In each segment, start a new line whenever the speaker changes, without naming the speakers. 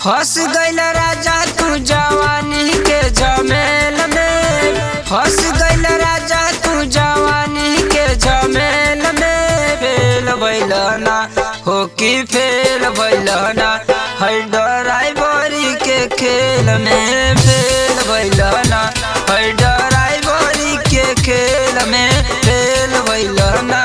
फंस गईल राजा तू जवानी के झमेल में फंस गईल राजा तू जवानी के झमेल में फेल भैलना हो कि फेल भैलना है ड्राइवरी के खेल में फेल भैलना है ड्राइवरी के खेल में फेल भैलना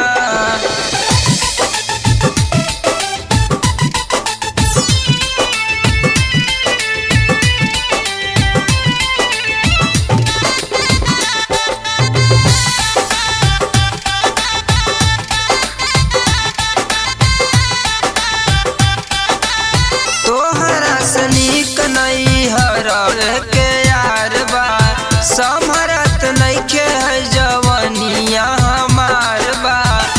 तोहरा सनीक नहीं हर के यार बा समरत नइखे है जवनिया हमार बा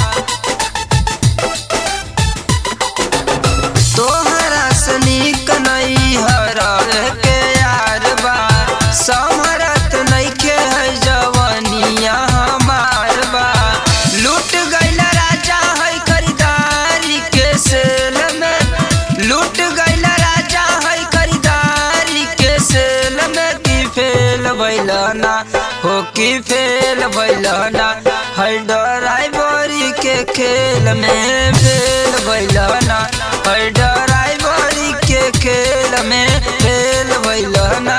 तोहरा सनीक नहीं हर के यार बा समरत नइखे है जवनिया हमार बा लूट गईल राजा है खरीदारी के सेल में लूट गईल राजा है खरीदारी के सेल में की फेल भैलना हो कि फेल भैलना है ड्राइवरी के खेल में फेल भैलना है ड्राइवरी के खेल में फेल भैलना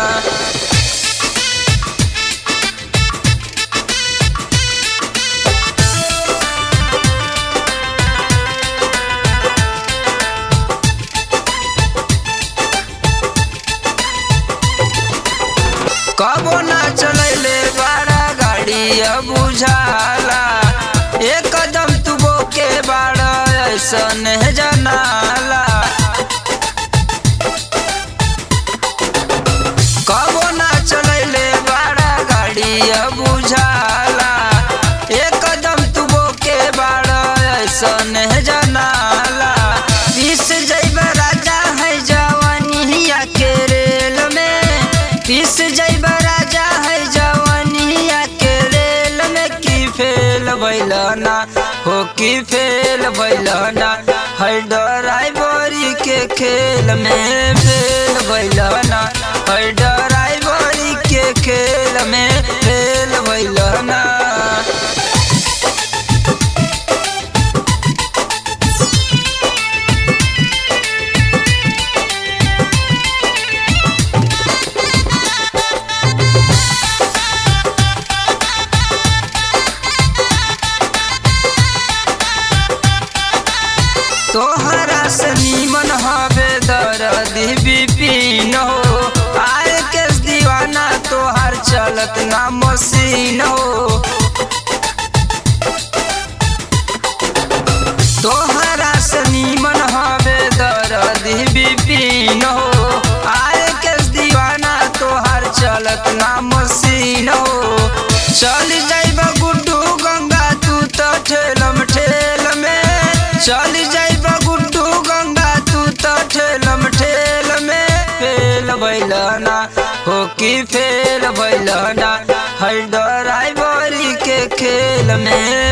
कबो ना चलैले बड़ा गाड़ी अब बुझाला एक कदम तू बोके बाड़ा ऐसन जनाला कबो ना चलैले बड़ा गाड़ी अब बुझाला एक कदम तू बोके बाड़ा ऐसन जनाला पीस जैब राजा है जवानिया के रेल में पीस जैब राजा है जवानिया के रेल में की फेल भैलना हो कि फेल भैलना है ड्राइवरी के खेल में फेल भैलना है ड्राइवरी के खेल में फेल भैलना तोहरा से नीमन हवे दर्दी बिपिन हो आए के दीवाना तोहर चलत ना मशीन हो तोहरा से नीमन हवे दर्दी बिपिन हो आए के दीवाना तोहर चलत ना मशीन हो चल जाइब गुड्डू गंगा तू तो ठेलम ठेल में चल जाइब गुड्डू गंगा तू तो ठेलम ठेल में फेल भैलना हो कि फेल भैलना है ड्राइवरी के खेल में